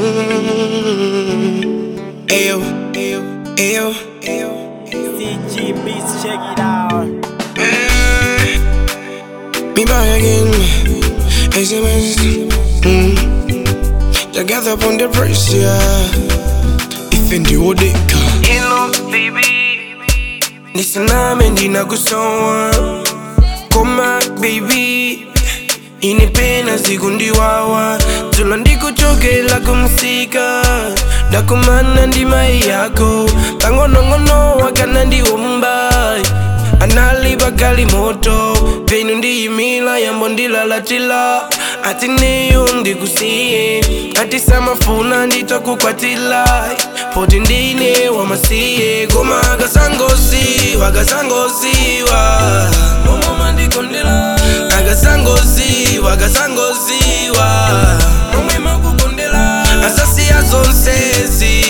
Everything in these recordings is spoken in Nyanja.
Mm. Ayo, ayo, ayo, ayo. CG Beats, check it out. Eh, Me back again. SMS. Mm. Together upon the pressure. If in the odeka. Hello, baby. Nisaname ndinakusowa. Koma, baby. inipena siku ndiwawa tulo ndikuchokela kumsika ndakumana ndi mai yako pang'onong'ono wakana ndiwomba anali pakali moto penu ndiyimila yambo ndilalatila ati neyo ndikusiye ati samafuna nditakukwatila poti ndine wamasiye koma akasangosiwa akasangosiwa momoma ndikondela akasangosiwa akasangosiwa momwe makukondela asasiya zonsezi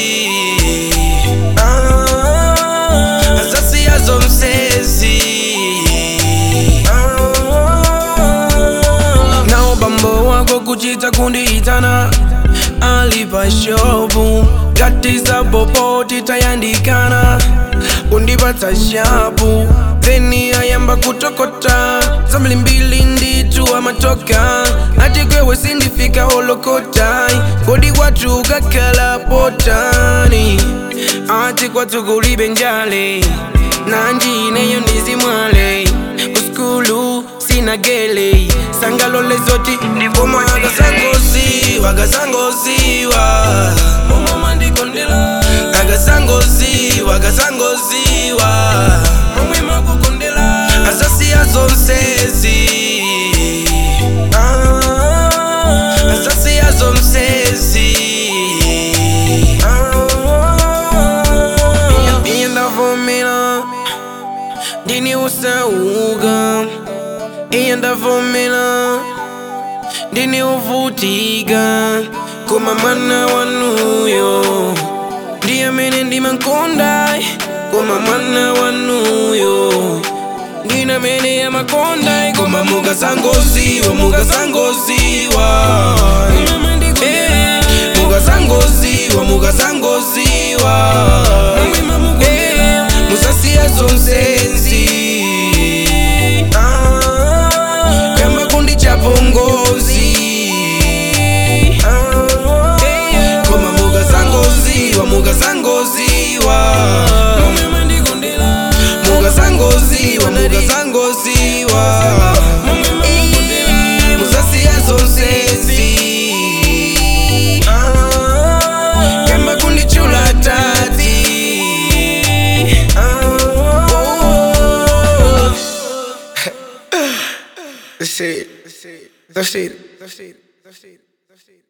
Ah, asasiya zonsezi Ah, nawo bambo wako kuchita kundiitana alipa shopu katiza popoti tayandikana kundipatsa shapu theni ayamba kutokota zambili mbili nditu amatoka ati kwewe sindifika holokotai kodi kwatu kakala potani ati kwatu kulibe njale nanjineyo ndizimwale kuskulu sina gele sangalole zoti ndivoma akasangosiwa akasangosiwa momoma ndikondela akasangosiwa akasangosiwa momwe makukondela asasiya zonsezi Ah, asasiya zonsezi Ah, iye ndavomera ndini usauka iye ndavomera ndini uvutika koma mwana wanuyo ndiye amene ndimankonda koma mwana wanuyo ndine amene amakonda koma mukazangoziwa mukazangoziwa Eh, mukazangoziwa mukazangoziwa Eh, musasiya zonsezi Ah, kamba kundi chapongozi Ah, eh, koma mukazangoziwa mukazangoziwa mukazangoziwa mukazangoziwa Eh, musasiya zonsezi Ah, kamba kundi chula tati Ah, oh. That's it. That's it. That's it. That's it. That's it. That's it.